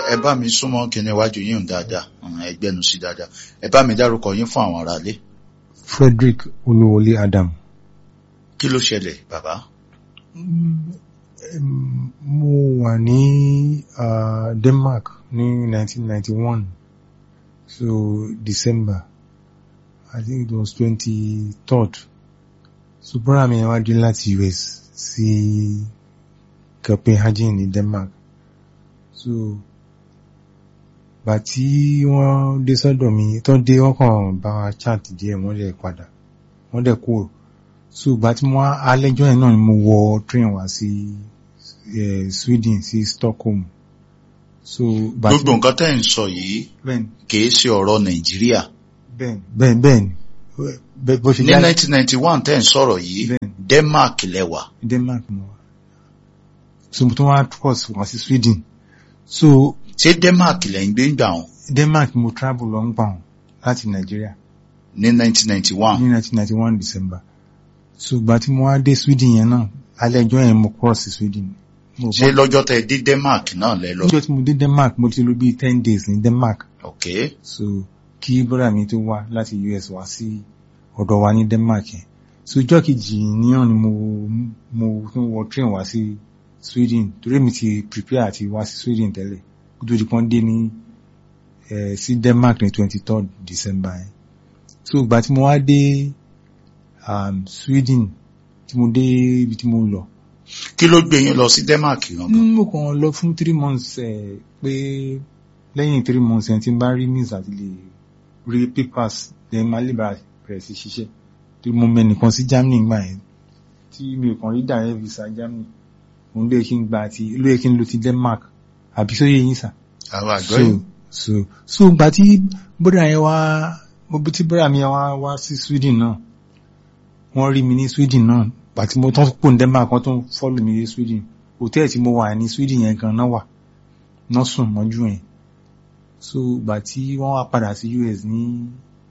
ẹ bá mi súnmọ́ kíní iwájú yín dáadáa ẹ gbẹ́nu sí dáadáa ẹ bá mi dárúkọ yín fún àwọn aráalé. Frederick Olúwọlé Adam. kí ló ṣẹlẹ̀ bàbá. mo wà ní uh, Denmark ní 1991 so December I think it was 23rd so brother mi wá dé láti US sí Copenhagen ní Denmark so gbà tí wọ́n dé sọ́dọ̀ mi tó dé wọ́n kàn bá wa chat díẹ̀ wọ́n dẹ̀ padà wọ́n dẹ̀ kúrò so gbà tí mo alẹ́jọ́ yẹn náà ni mo wọ train wá sí Sweden sí Stockholm so gbogbo nǹkan tẹ́ ń sọ yìí kìí ṣe ọ̀rọ̀ Nàìjíríà bẹ́ẹ̀ni bẹ́ẹ̀ni bẹ́ẹ̀ni bó ṣe ní 1991 tẹ́ ń sọ̀rọ̀ yìí Denmark lẹ́wà Denmark mo wà so mo tún wá cross wá sí Sweden so ṣé Denmark lẹ́ ń gbé ń gbà wọn. Denmark mo travel lọ ń gbà wọn láti Nàìjíríà. ní 1991. ní 1991 December so ìgbà tí mo wá dé Sweden yẹn náà alẹ́ ẹjọ́ yẹn mo cross sí Sweden. ṣé lọ́jọ́ tẹ dé Denmark náà lẹ lọ. lọ́jọ́ tí mo dé Denmark mo ti lò bíi ten days ní Denmark. ok. so kí brother mi tó wá láti US wá sí ọ̀dọ̀ wa ní Denmark yẹn so ìjọ́ kejì níyàn ni mo mo tún wọ train wá sí Sweden torí mi ti prepare àti wá sí Sweden tẹ́lẹ̀ kó tó di pọ́n dé ní sí Denmark ní twenty third December yẹn so ìgbà tí mo wá dé um, Sweden tí mo dé ibi tí mo lọ. kí ló gbé yín lọ sí Denmark gangan. mo kàn lọ fún three months ẹ pé lẹ́yìn three months ẹ tí n bá rí means àti lè rí papers then máa lè bá bẹ̀rẹ̀ sí ṣiṣẹ́ tí mo mẹ́nìkan sí Germany gbà yẹn tí mi ò kàn rí direct visa Germany òun ló yẹ kí n gba àti ló yẹ kí n lọ ti Denmark àbí sóyè yín sà. àwọn àgbọ̀ yìí. so so gbà tí bóra yẹn wá mo bí tí bóra mi wá wá sí Sweden náà wọ́n rí mi ní Sweden náà pàtí mo tán pò ní Denmark wọ́n tún fọ́lù mi ní Sweden hòtẹ́ẹ̀lì tí mo wà ní Sweden yẹn gan náà wà náà sùn mọ́jú yẹn so gbà tí wọ́n wá padà sí US ní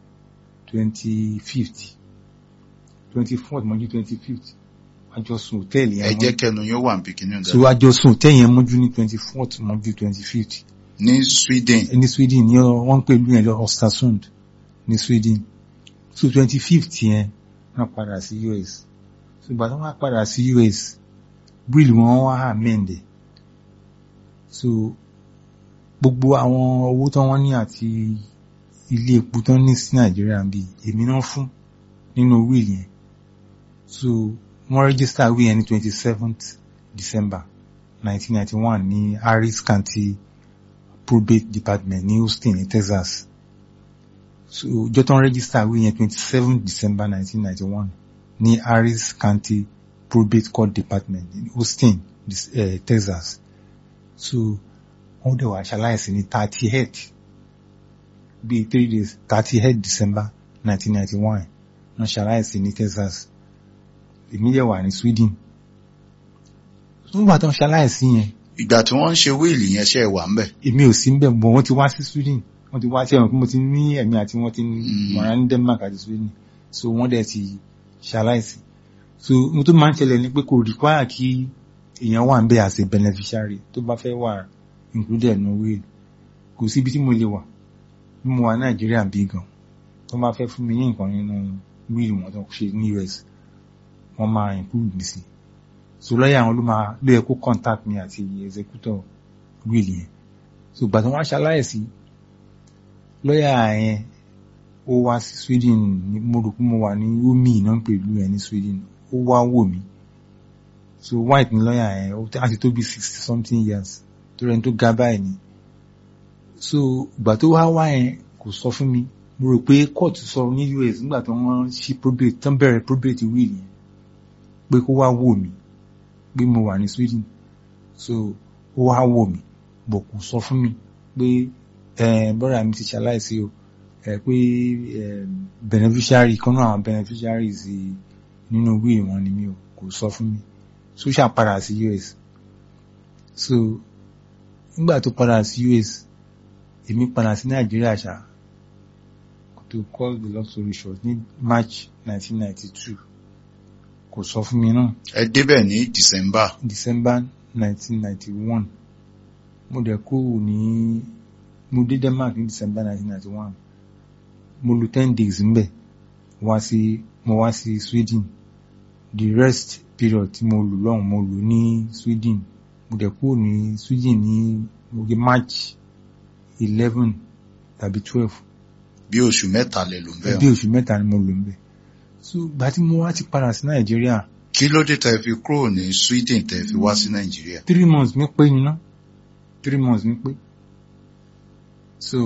twenty fifth twenty fourth mọ́jú twenty fifth àjọ sùn hòtẹ́ẹ̀lì yẹn ẹ jẹ́ kẹnu yóò wà níbi kìíní so àjọ sùn hòtẹ́ẹ̀lì yẹn mọ́jú ní twenty fourth mọ́jú twenty fifth ní Sweden ní Sweden ní wọ́n ń pè lú yẹn lọ Östersund ní Sweden so twenty fifth yẹn wọ́n padà sí US ṣùgbọ́n tí wọ́n padà sí US bill wọn wá amend so gbogbo àwọn owó tó wọ́n ní àti ilé epo tó ní sí Nàìjíríà bí èmi náà fún nínú will yẹn so wọ́n register will yẹn ní twenty seventh December nineteen ninety one ní Harris County probate department ní Houston ní Texas so ọjọ́ tó ń register will yẹn twenty seven December nineteen ninety one ní Harris County Probate Court Department ní Houston, uh, Texas. So wọ́n dẹ̀ wá ṣaláìsí ní thirty eight bíi three days thirty eight December nineteen ninety one wọ́n ṣaláìsí ní Texas. Èmi dẹ̀ wà ní Sweden. Nígbà tó ń ṣaláìsí yẹn. ìgbà tí wọ́n ń ṣe wíìlì yẹn ṣe wà ń bẹ̀. Èmi ò sí ń bẹ̀ bọ̀ wọ́n ti wá sí Sweden wọ́n ti wá sí ẹ̀wọ̀n pé mo ti ní ẹ̀mí àti wọ́n ti mọ̀ra ní Denmark àti Sweden so wọ́n dẹ̀ ti ṣaláìsí so mo tó máa ń ṣẹlẹ̀ ní pé kò require kí èèyàn wà ń bẹ̀ as a beneficiary tó bá fẹ́ wà included ní will kò sí ibi tí mo lè wà bí mo wà Nàìjíríà bí gan tó bá fẹ́ fún mi ní nǹkan nínú will wọn tó ṣe ní US wọ́n máa include mi sí so lọ́yà àwọn ló máa ló yẹ kó contact mi àti executor will yẹn so gbàtàn wá ṣaláìsí lọ́yà yẹn ó wá sí Sweden mo rò pé mo wà ní omi náà pẹ̀lú ẹ̀ ní Sweden ó wá wò mí so white ní lọ́yà ẹ̀ ó ti tó bí sixty something years tó rẹ̀ tó ga báyìí ni so ìgbà tó wá wá yẹn kò sọ fún mi mo rò pé court sọ ní US nígbà tó wọ́n ṣí probate tán bẹ̀rẹ̀ probate will yẹn pé kó wá wò mí pé mo wà ní Sweden so ó wá wò mí bọ̀ kò sọ fún mi pé ẹ̀ bọ́dà mi ti ṣaláìsí o ẹ pé beneficiary kan náà àwọn beneficiaries nínú will wọn ni mi ò kò sọ fún mi so ṣá padà sí US so nígbà tó padà sí US èmi padà sí Nàìjíríà ṣá to call the long story short ní March 1992 kò sọ fún mi náà. ẹ débẹ̀ ní December. December 1991 mo dẹ̀ kó ní mo dé Denmark ní December 1991 mo lò ten days ńbẹ̀ wá sí mo wá sí Sweden the rest period tí mo lò lọ́hùn mo lò ní Sweden mo dẹ̀ kúrò ní Sweden ní mo gé March eleven tàbí twelve bí oṣù mẹ́ta lè lò ń bẹ́ẹ̀ bí oṣù mẹ́ta ni mo lò ńbẹ̀ so gbà tí mo wá ti padà sí Nàìjíríà kí ló dé tẹ́ fi kúrò ní Sweden tẹ́ fi wá sí Nàìjíríà three months mi pé ni ná three months mi pé so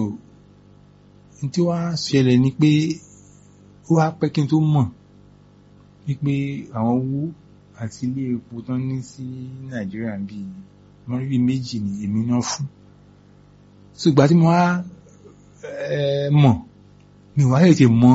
n tí wàá ṣẹlẹ̀ ni pé ó wá pẹ́ kí n tó mọ̀ wípé àwọn owó àti ilé epo tó ń ní sí Nàìjíríà bíi wọ́n rí méjì ní èmi náà fún so ìgbà tí mo wá eh, mọ̀ mi wá lè ti mọ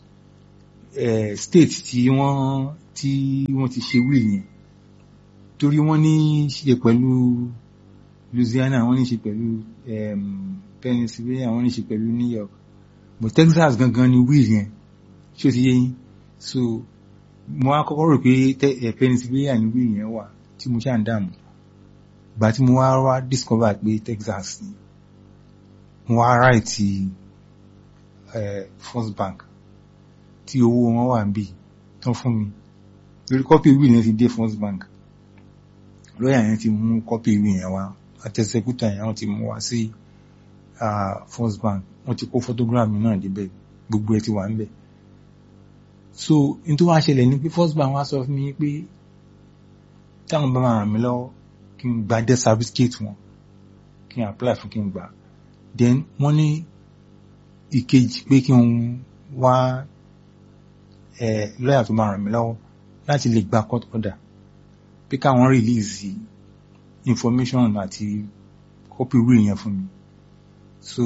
eh, state tí wọ́n tí wọ́n ti ṣe wíìlì yẹn torí wọ́n ní ṣe pẹ̀lú Louisiana wọ́n ní ṣe pẹ̀lú um, Pennsylvania wọ́n ní ṣe pẹ̀lú New York but Texas gangan ni wíìlì yẹn ṣé o ti yé yín so mo wá kọ́kọ́ rò pé te- eh, Pennsylvania ni wíìlì yẹn wà tí mo ṣáà ń dààmú ìgbà tí mo wá wá discover pé Texas ni mo wá ráìtì eh, First Bank tí owó wọn wà níbí tán fún mi lórí kọ́pì ìwé yẹn ti dé First Bank lọ́yà yẹn ti mú kọ́pì ìwé yẹn wá àtẹ̀sẹ̀kútà yẹn wọ́n ti mú wá sí ah, First Bank wọ́n ti kó photograph mi náà débẹ̀ gbogbo ẹ̀ ti wà níbẹ̀ so n tó wá ṣẹlẹ̀ ni pé First Bank wá sọ fún mi pé táwọn bá máa ràn mí lọ́wọ́ kí n gba death certificate wọn kí n apply fún kí n gbà then wọ́n ní ìkejì pé kí n wá eh, lọ́yà tó máa ràn mí lọ́wọ́ láti lè gba court order pé káwọn release information àti copy ìwé yẹn fún mi so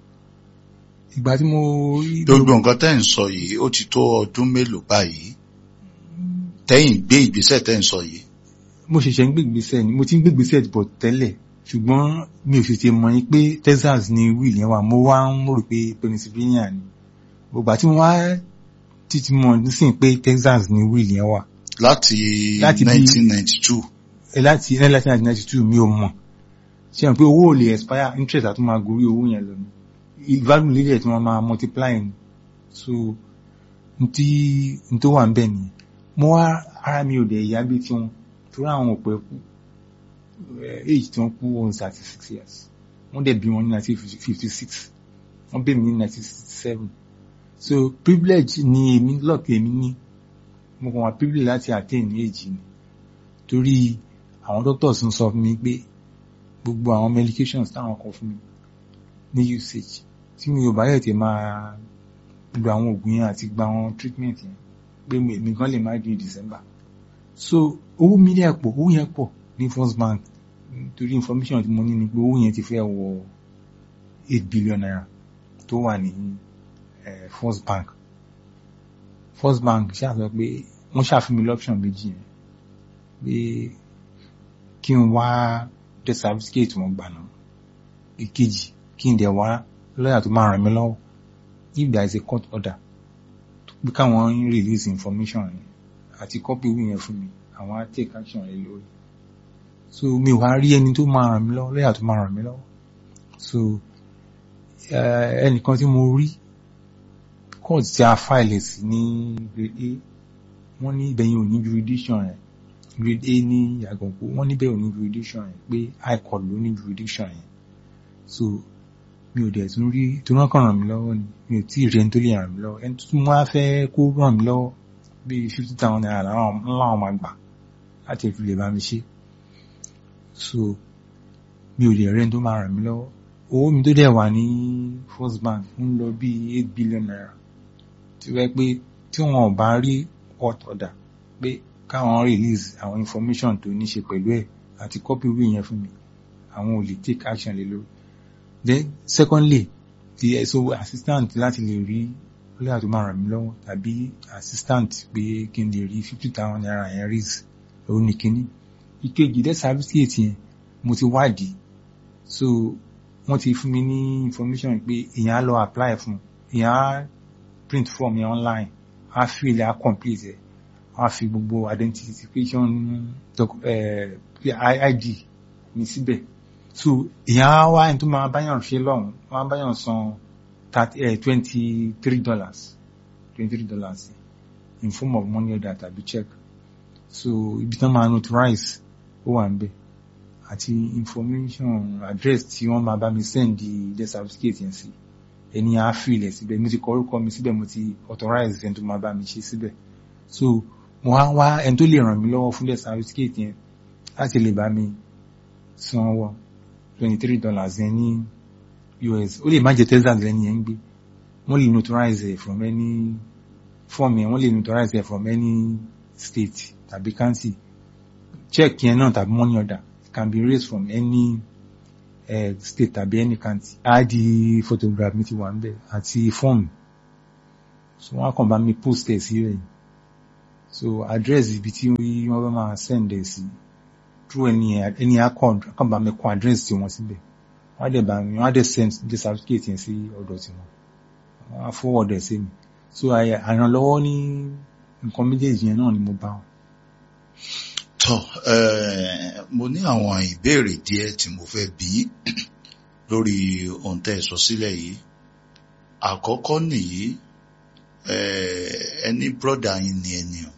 ìgbà tí mo rí gbogbo nǹkan tẹ́ ń sọ yìí ó ti tó ọdún mélòó báyìí tẹ́yìn gbé ìgbésẹ̀ tẹ́ ń sọ yìí mo ṣẹ̀ṣẹ̀ ń gbègbèsẹ̀ ni mo ti ń gbègbèsẹ̀ bọ̀ tẹ́lẹ̀ ṣùgbọ́n mi ò sì ti mọ̀ yín pé Texas ni wíìlì yẹn wà mo wá ń rò pé Pennsylvania ni gbogbo àti mo wá títí mọ̀ nísìnyí pé Texas ni wíìlì yẹn wà láti Láti bí- 1992 ẹ láti ẹ láti nineteen ninety two mi ò mọ̀ ṣe hàn pé owó ò lè expire interest àti máa gorí owó yẹn lọ ni value lílẹ̀ tí wọ́n máa multiply ni so n tí n tó wà ń bẹ̀ nìyẹn mo wá ara mi ò dẹ̀ yá bí tiwọn torí àwọn ò pẹ́ kú eh, age tí wọ́n kú wọn thirty six years wọ́n dẹ̀ bí wọn ní nineteen fifty six wọ́n bẹ̀ mí ní nineteen sixty seven so privilege ni èmi luck èmi ní mo kàn wá privilege láti attain age ni torí àwọn doctors ń sọ fún mi pé gbogbo àwọn medications táwọn kọ fún mi ní usage tí mi ò bá yẹ̀ tí máa lo àwọn oògùn yẹn àti gba àwọn treatment yẹn pé mi èmi gan lè má di December so owó mi dẹ̀ pọ̀ owó yẹn pọ̀ ní First Bank torí information tí mo ní ni pé owó yẹn ti fẹ́ wọ eight billion naira tó wà ní eh, First Bank First Bank ṣàṣọ pé wọ́n ṣàfihàn mi lọ́pṣọ̀n méjì yẹn pé kí n wá death certificate wọn gbà náà ìkejì kí n dẹ̀ wá lọ́yà tó máa ràn mí lọ́wọ́ if there is a court order pé káwọn release information yẹn àti copy ìwé yẹn fún mi àwọn á take action rẹ lórí so mi ò wá rí ẹni tó máa ràn mí lọ́wọ́ lọ́yà tó máa ràn mí lọ́wọ́ so eh, ẹnìkan tí mo rí court tí a file sí ní grade A wọ́n ní ibẹ̀yìn ò ní jurisdiction rẹ̀ grade A ní Yàgànkú wọ́n níbẹ̀ ò ní jurisdiction yẹn pé high court ló ní jurisdiction yẹn so mi ò dẹ̀ tún rí tó rán kàn ràn mí lọ́wọ́ ni mi ò tí ì rí ẹni tó lè ràn mí lọ́wọ́ ẹni tó tún wá fẹ́ kó ràn mí lọ́wọ́ bíi fifty thousand naira láwọn láwọn máa gbà láti fi lè bá mi ṣe so mi ò lè rí ẹni tó máa ràn mí lọ́wọ́ owó mi tó dẹ̀ wà ní First Bank ń lọ bíi eight billion naira tí wọ́n pé tí wọn ò bá rí court order pé káwọn release àwọn information tó ní ṣe pẹ̀lú ẹ̀ àti copy ìwé yẹn fún mi àwọn ò lè take action lé lórí then secondly ti ẹ̀sọ́ assistant láti lè rí lóyà tó máa ràn mí lọ́wọ́ tàbí assistant pé kí n lè rí fifty thousand naira yẹn raise òun ní kíní ìkejì death certificate yẹn mo ti wádìí so wọ́n ti fún mi ní information pé èèyàn á lọ apply fún èèyàn á print form yẹn online á fill á complete ẹ̀ á fi gbogbo identification doc- eh, id mi síbẹ̀ so ìyá wa ẹni tó máa báyàn ṣe lọ́hùn wọ́n á báyàn san twenty three dollars twenty three dollars in form of money order tàbí check so ibi tán máa notarize ó wà ń bẹ̀ àti information address tí wọ́n máa bá mi send the death certificate yẹn sí ẹni á fìlẹ̀ síbẹ̀ mo ti kọ orúkọ mi síbẹ̀ mo ti authorize ẹni tó máa bá mi ṣe síbẹ̀ so mo wá wá ẹni tó lè ràn mí lọ́wọ́ fún death certificate yẹn láti lè bá mi san owó twenty three dollars yẹn ní US ó lè má jẹ Texas lẹ́ni yẹn ń gbé wọ́n lè notarize ẹ̀ from any form yẹn wọ́n lè notarize ẹ̀ from any state tàbí county check yẹn náà tàbí money order can be raised from any uh, state tàbí any county id photograph mi ti wà níbẹ̀ àti form so wọ́n á kàn bá mi post ẹ̀ sí rẹ̀ so address ibi tí wọ́n bá máa send ẹ̀ sí through any any account kàn bá mi kọ address tí wọ́n síbẹ̀ wọ́n á dẹ̀ bá mi wọ́n á dẹ̀ send the certificate yẹn sí ọ̀dọ̀ tí wọ́n wọ́n á forward ẹ̀ sí mi so àrànlọ́wọ́ ní nǹkan méjèèjì yẹn náà ni mo bá wọn. tọ́ mo ní àwọn ìbéèrè díẹ̀ tí mo fẹ́ bí lórí ohun tẹ́ ẹ sọ sílẹ̀ yìí àkọ́kọ́ nìyí ẹni brọ́dà yín ni ẹni o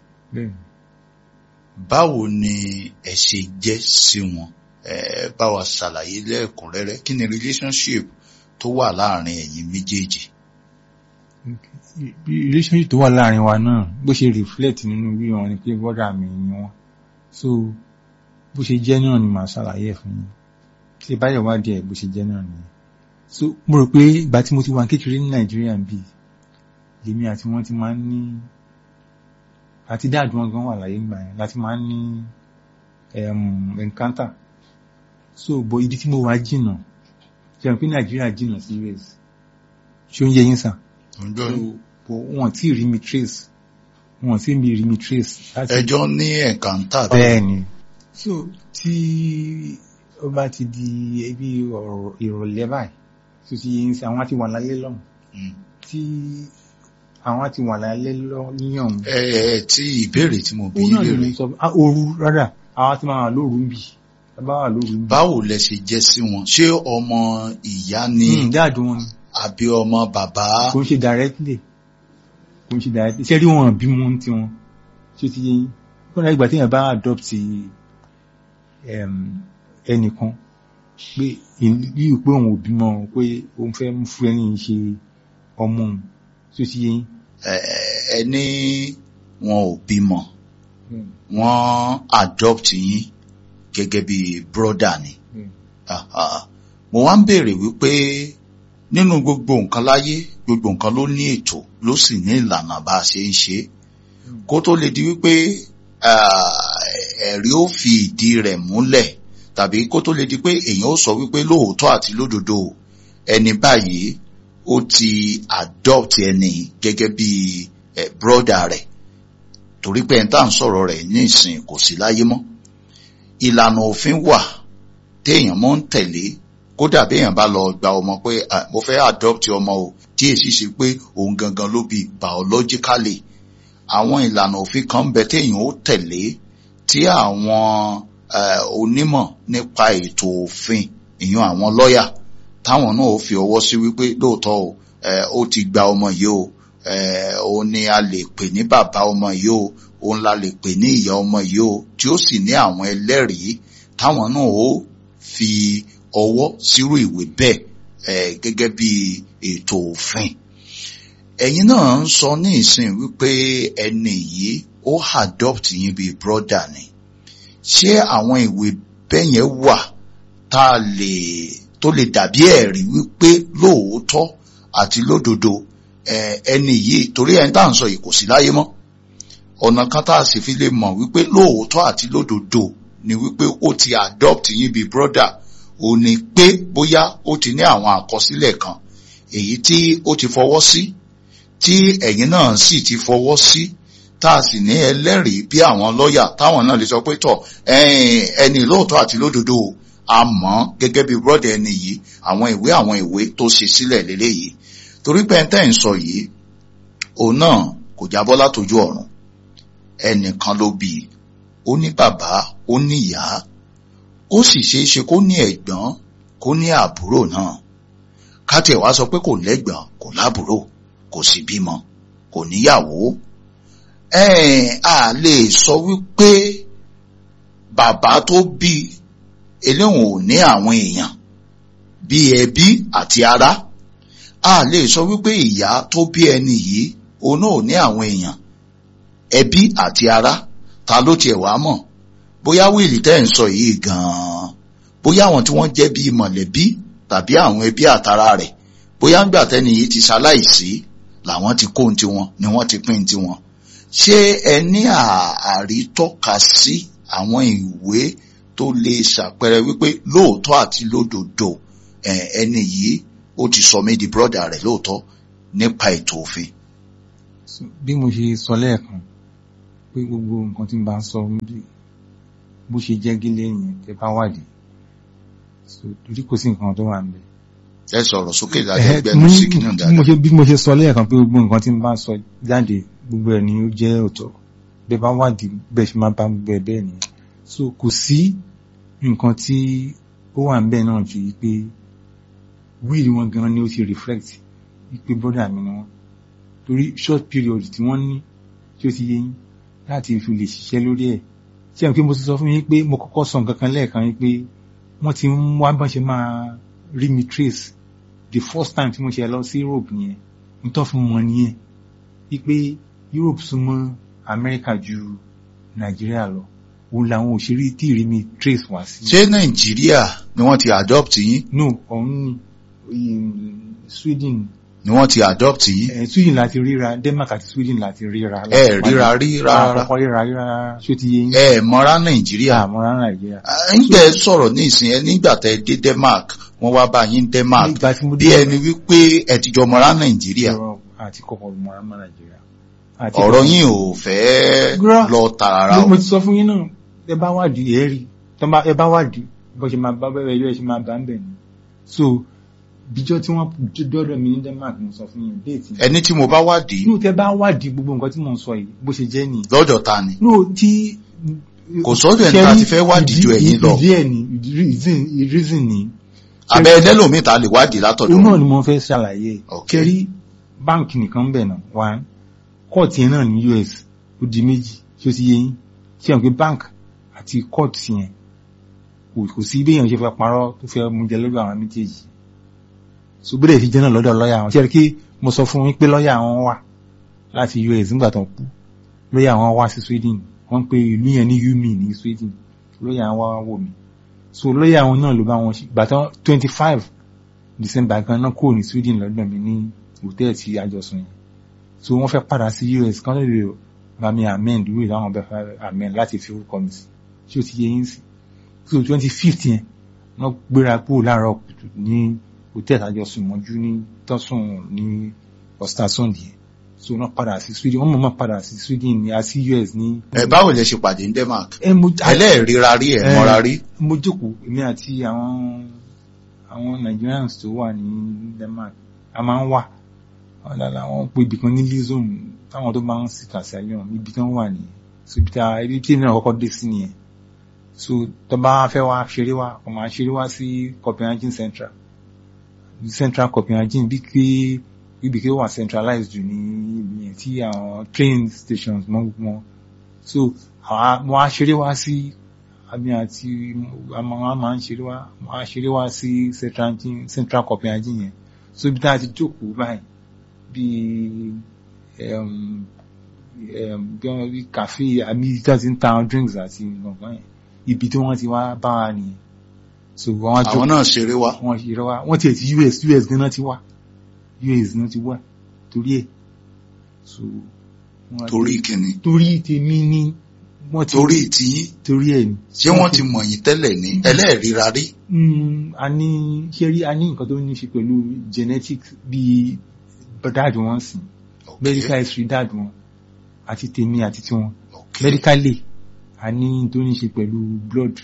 báwo ni ẹ ṣe jẹ́ sí wọn bá wa ṣàlàyé lẹ́ẹ̀kúnrẹ́rẹ́ kí ni relationship tó wà láàrin ẹ̀yin méjèèjì. relationship tó wà láàrin wa náà bó ṣe reflect nínú bí wọn ni pé brọ́dà mi ni wọn so bó ṣe jẹ́ náà ni màá ṣàlàyé ẹ̀ fún yín tí ẹ bá yẹ̀ wádìí ẹ̀ bó ṣe jẹ́ náà nìyẹn so mo rò pé ìgbà tí mo ti wà kékeré ní nàìjíríà bíi lèmi àti wọn ti máa ń ní àti dáàdù wọn gan wà láyé gbà yẹn láti máa ń ní encounter so bọ ibi tí mo wà jìnnà jẹun pé nàìjíríà jìnnà sí us ṣé ó ń yẹ yín sàn so wọn tí rí mi trace wọn tí mi rí mi trace. ẹjọ́ ní encounter. bẹ́ẹ̀ ni so tí ó bá ti di ebi ìrọ̀lẹ́ báyìí tó ti yẹ yín sàn àwọn àti wà láyé lọ́hùn tí àwọn ti wà lálẹ́ lọ níyàn. ẹ ẹ tí ìbéèrè tí mo bí ó náà lè lè rí. sọ ooru rárá àwọn ti máa wà lóru ń bì bá wà lóru ń bì. báwo lẹ ṣe jẹ́ sí wọn ṣé ọmọ ìyá ni dáàdù wọn ni àbí ọmọ bàbá. kò ń ṣe directly kò ń ṣe directly ṣé rí wọn bí wọn ti wọn ṣé ti yẹn kọ́nà ìgbà téèyàn bá adopt ẹnìkan pé yíyí pé òun ò bímọ pé òun fẹ́ fún ẹni ṣe ọmọ òun ṣé ti yẹn ẹni wọn ò bímọ wọn adopt yín gẹ́gẹ́ bí broda ni mo wá ń béèrè wípé nínú gbogbo nǹkan láyé gbogbo nǹkan ló ní ètò ló sì ní ìlànà bá a ṣe ń ṣe kó tó lè di wípé ẹ̀rí ó fi ìdí rẹ̀ múlẹ̀ tàbí kó tó lè di pé èèyàn ó sọ wípé lóòótọ́ àti lódodo ẹni báyìí ó ti adopt ẹni gẹ́gẹ́ bí ẹ broda rẹ̀ torí pé ẹni tá à ń sọ̀rọ̀ rẹ̀ ní ìsìn kò sí láyé mọ́ ìlànà òfin wà téèyàn mọ́ ń tẹ̀lé kódà béèyàn bá lọ gba ọmọ pé mo fẹ́ adopt ọmọ o tí èsì ṣe pé òun gangan ló bí biologically àwọn ìlànà òfin kan ń bẹ téèyàn ó tẹ̀lé tí àwọn onímọ̀ nípa ètò òfin ìyún àwọn lọ́yà táwọn náà ó fi ọwọ́ sí wípé lóòótọ́ o ó ti gba ọmọ yìí o òun ni a lè pè ní bàbá ọmọ yìí o òun la lè pè ní ìyá ọmọ yìí o tí ó sì ní àwọn ẹlẹ́rìí táwọn náà ó fi ọwọ́ sírú ìwé bẹ́ẹ̀ gẹ́gẹ́ bí ètò òfin ẹ̀yin náà ń sọ ní ìsìn wípé ẹni yìí ó adopt yín bíi brother ni ṣé àwọn ìwé bẹ́ẹ̀ yẹn wà tá a lè tó lè dàbí ẹ̀rí wípé lóòótọ́ àti lódodo ẹni yìí torí ẹni tá à ń sọ yìí kò sí láyé mọ́ ọ̀nà kan tá a sì fi lè mọ̀ wípé lóòótọ́ àti lódodo ni wípé ó ti adopt yín bíi brother ò ní pé bóyá ó ti ní àwọn àkọsílẹ̀ kan èyí tí ó ti fọwọ́ sí tí ẹ̀yin náà sì ti fọwọ́ sí tá a sì ní ẹlẹ́rìí bí àwọn lọ́ọ̀yà táwọn náà lè sọ pé tọ̀ ẹni lóòótọ́ àti lódodo a mọ̀ gẹ́gẹ́ bí brother ẹni yìí àwọn ìwé àwọn ìwé tó ṣe sílẹ̀ lélẹ́yìí torí pé ẹni tẹ́ ń sọ yìí òun náà kò jábọ́ látojú ọ̀run ẹnìkan ló bí ó ní bàbá ó ní ìyá ó sì ṣeé ṣe kó ní ẹ̀gbọ́n kó ní àbúrò náà kátẹ̀ wá sọ pé kò lẹ́gbọ̀n kò lábúrò kò sì bímọ kò níyàwó ẹ̀ẹ́n a lè sọ wípé bàbá tó bí eléwọ̀n ò ní àwọn èèyàn bí ẹbí àti ará a lè sọ wípé ìyá tó bí ẹni yìí òun náà ò ní àwọn èèyàn ẹbí àti ará ta ló tiẹ̀ wá mọ̀ bóyá wíìlì tẹ́ ń sọ yìí gan-an bóyá àwọn tí wọ́n jẹ́ bíi mọ̀lẹ́bí tàbí àwọn ẹbí àtara rẹ̀ bóyá ń gbà tẹ́ni yìí ti ṣaláìsí làwọn ti kó ohun tiwọn ni wọ́n ti pín tiwọn ṣé ẹ ní àrítọ́ka sí àwọn ìwé tó lè ṣàpẹẹrẹ wípé lóòótọ́ àti lódodo ẹni yìí ó ti sọ mí di brọ́dà rẹ̀ lóòótọ́ nípa ètò òfin. bí mo ṣe sọ lẹ́ẹ̀kan pé gbogbo nǹkan tí n bá ń sọ bó ṣe jẹ́ gílẹ̀ yẹn tẹ́ bá wádìí torí kò sí nǹkan tó wà ń bẹ̀. ẹ sọ̀rọ̀ sókè dáadáa gbẹnu sí kìnnìún bí mo dáadáa. ṣe bí mo ṣe sọ lẹ́ẹ̀kan pé gbogbo nǹkan tí n bá sọ jáde gbogbo ẹ̀ ni ó jẹ́ òótọ́ bẹ́ẹ̀ bá wádìí bẹ́ẹ̀ ṣe máa bá gbogbo ẹ̀ bẹ́ẹ̀ nìyẹn so kò sí nǹkan tí ó wà ń bẹ̀ náà ju pé wíìlì wọn gan ni ó ti reflect pé brọ́dà mi ni wọ́n torí short period tí wọ́n ní tí ó ti yé yín láti fi lè ṣiṣẹ́ lórí ẹ̀ ṣé àwọn pé mo ti sọ fún yín pé mo kọ́kọ́ sọ nǹkan kan lẹ́ẹ̀kan yín pé wọ́n ti ń wá bọ́n ṣe máa rí mi trace the first time tí mo ṣe lọ sí Europe nìyẹn n tó fún wọn nìyẹn wípé Europe súnmọ́ America ju Nàìjíríà lọ òun làwọn òṣèré tí rí mi trace wá sí. ṣé nàìjíríà ni wọ́n ti adopt yín no ọ̀hún ni Sweden ni wọ́n ti adopt yín eh, Sweden láti ríra Denmark àti Sweden láti ríra. ẹ ríra rí rárá àkọ́kọ́ ríra ríra ṣó ti yé yín. ẹ mọ́ra nàìjíríà àmọ́ra Nàìjíríà. nígbà ẹ sọ̀rọ̀ ní ìsìn ẹ nígbà tẹ dé Denmark wọ́n wá bá yín Denmark nígbà tí mo bí ẹni wípé ẹ ti jọ mọ́ra nàìjíríà ọ̀rọ̀ àti kọ̀kọ̀ mọ́ra mọ́ Nàìjíríà. Àti ọ̀rọ̀ yín ò fẹ́ Gbọ́. lọ tààrà mo o mo ti sọ fún yín náà ẹ bá wádìí ẹ rí tọ́ bá ẹ bá wádìí bó ṣe máa bá bẹ́ẹ̀ ilé ẹ ṣe máa bá ń bẹ̀ ni so bíjọ́ tí wọ́n dọ́dọ̀ mi ní Denmark mo sọ fún yín déètì ẹni tí mo bá wádìí inú tẹ bá wádìí gbogbo nǹkan tí mò ń sọ yìí bó ṣe jẹ́ nìyí lọ́dọ̀ ta ni no tí Kò sọ́dọ̀ ẹni tá a ti fẹ́ wádìí ju ẹ̀yin lọ. ìdí ẹ̀ ni ìdí reason- reason ni abẹ́ ẹlẹ́lòmíì ta lè wádìí látọ̀dọ̀ òun náà wọn. ni mo fẹ́ ṣàlàyé Ok. kẹrí báǹkì nìkan ń bẹ̀ náà one kóòtù yẹn náà ní US ó di méjì tí ó ti yé yín ṣé àwọn pé bank àti kóòtù yẹn kò kò sí bí èèyàn ṣe fẹ́ parọ́ tó fẹ́ mú jẹ lọ́dọ̀ àwọn méjèèjì so bí lè fi jẹ́ náà lọ́dọ̀ lọ́ọ̀yà wọn ṣé kí mo sọ fún yín pé lọ́ọ̀yà wọn wà láti US nígbà tó ń kú lọ́ọ̀yà wọn wá sí Sweden wọ́n pe ìlú yẹn ní UMI ní Sweden lọ́ọ̀yà wọn wá wò mí so lọ́ọ̀yà wọn náà ló bá wọn ṣe gbàtọ́ twenty five December kan náà kúrò ní Sweden lọ́dọ̀ mi ní hòtẹ́ẹ̀lì tí àjọsùn yẹn so wọ́n fẹ́ padà sí US kan lè bá mi amend ìwé ìdáhùn bẹ́ẹ̀ fẹ́ amend láti fi orúkọ mi sí tí ó ti yẹ yín sí so twenty fifth yẹn wọ́n gbéra kúrò láàárọ̀ kùtù ní hòtẹ́ẹ̀lì àjọsùn mọ́jú ní tọ́sùn ní ọ̀sítàsọ́ndì yẹn so wọ́n padà sí Sweden wọ́n mọ̀ mọ́ padà sí Sweden ní àti US ní. ẹ báwo lẹ ṣe pàdé ní Denmark ẹ mo ẹlẹ́ẹ̀ríra rí ẹ̀ Eh, mọ́ra rí mo jókòó èmi àti àwọn àwọn Nigerians tó wà ní Denmark a máa ń wà wọn dáadáa àwọn pé ibì kan ní lizom táwọn tó máa ń sì kà sí ayọ̀ ibi tí wọ́n wà ní so ibi tí a ibi tí ènìyàn kọ́kọ́ dé sí nìyẹn so tó bá fẹ́ wá ṣeré wá kò máa ṣeré wá sí Copenhagen Central Central Copenhagen bí ké ibi ké wà centralized jù ní ibi yẹn tí àwọn train stations mọ́ gbogbo wọn so àwọn wọn á ṣeré wá sí àmì àti àmọ́ wọn máa ń ṣeré wá wọn á ṣeré wá sí Central Central Copenhagen yẹn so ibi tá a ti jókòó báyìí bíi um, um, bí wọn bí kàfé àmì tí wọn ti ń ta àwọn drinks àti nǹkan yẹn ibi tí wọn ti wá bá wa nìyẹn so wọn á àwọn jókòó náà ṣeré wá wọn ṣe rẹwà wọn tiẹ̀ ti US US gan náà ti wá US náà ti wá torí ẹ̀ so wọn á- torí kìnnì torí tèmi ni wọn ti torí tí torí ẹ̀ ni ṣé wọ́n ti mọ̀ yín tẹ́lẹ̀ ní ẹlẹ́ẹ̀ríra rí Mm, a ní ṣe rí a ní nǹkan tó ní ṣe pẹ̀lú genetics bíi dáàdì wọn sìn Ok, medical history dáàdì wọn àti tèmi àti tiwọn ok. medically a ní tó ní ṣe pẹ̀lú blood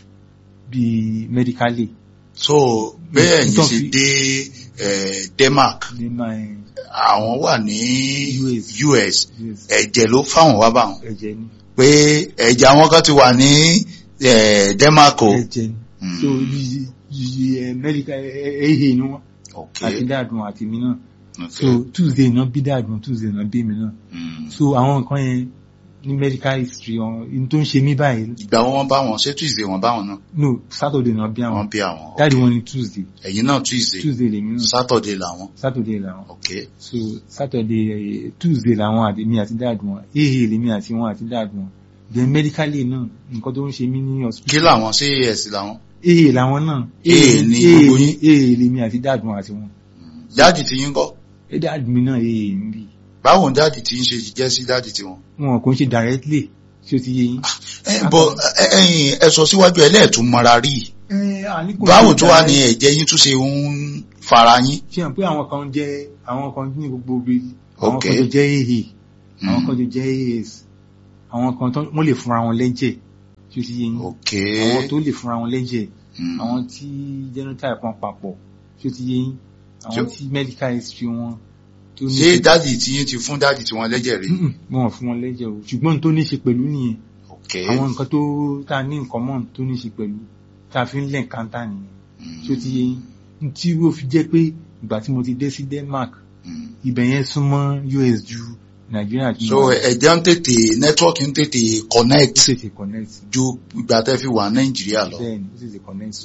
bíi medically so bẹ́ẹ̀ yìí Tó ṣe fi- dé eh, Denmark ní my àwọn wà ní US. US yes, ẹ̀jẹ̀ ló fáwọn wá báwọn ẹ̀jẹ̀ ni pé ẹ̀jẹ̀ àwọn kan ti wà ní eh, Denmark o ẹ̀jẹ̀ ni Mm. so bí yìí medical ehe ni wọ́n ok àti dáàdùn àti mi náà ok so tuesday náà bí dáàdùn tuesday náà bí mi náà Mm. so àwọn nǹkan yẹn ní medical history wọn in tó ń ṣe mí báyìí ìgbà wọn bá wọn ṣé tuesday wọn bá wọn náà no saturday náà bí àwọn wọn bí àwọn dáàdì wọn ni tuesday ẹ̀yin náà tuesday tuesday lèmi náà saturday làwọn saturday làwọn ok so saturday eh, tuesday làwọn àti mi àti dáàdùn wọn ehe lèmi àti wọn àti dáàdùn wọn then medically náà nǹkan tó ń ṣe mí ní kí hospital làwọn ṣé as làwọn ehe làwọn náà Ehe ni ehe gbogbo ni yín? ehe lèmi àti dáàdùn àti wọn dáàdì tí yín kọ́ ẹ dáàdùn mi náà ehe ń bì báwo ni dáàdì tí ń ṣe jẹ́ sí dáàdì tí wọn. wọn kò ń ṣe directly ṣé o ti yé yín. ẹ bọ ẹ ẹ̀yin ẹ sọ síwájú ẹlẹ́ẹ̀tún mara rí i Eh, àní kò báwo ṣe tó wá ní direct. ẹ̀jẹ̀ yín tún ṣe ń fara yín. ṣe hàn pé àwọn kan jẹ́ àwọn kan ní gbogbo ibi àwọn Ok. kan tó jẹ́ ehe àwọn Mm. kan tó jẹ́ as àwọn kan tó wọ́n lè fúnra wọn lẹ́jẹ̀ ṣé o ti yé yín. ok àwọn tó lè fúnra wọn lẹ́jẹ̀ Mm. àwọn tí genotype wọn papọ̀ ṣé o ti yé yín àwọn Ṣé- tí medical history wọn tó ní ṣé dáàdì tí yín ti fún dáàdì tí wọn lẹ́jẹ̀ rí. Mm-mm, wọn ò fún wọn lẹ́jẹ̀ o ṣùgbọ́n tó ní ṣe pẹ̀lú nìyẹn ok àwọn nǹkan tó tá a ní nǹkan mọ́ tó ní ṣe pẹ̀lú tá a fi ń lẹ̀ kántà nìyẹn Mm. ṣé o ti yé yín tí ó fi jẹ́ pé ìgbà tí mo ti dé sí Denmark Mm. ibẹ̀ yẹn súnmọ́ US ju Nàìjíríà tí so mo wà. ẹ̀jẹ̀ ń tètè nẹ́tíwọ́ọ̀kì ń tètè ó connect tètè connect ju ìgbà tẹ́ fi wà Nàìjíríà lọ. bẹ́ẹ̀ ni ó tètè connect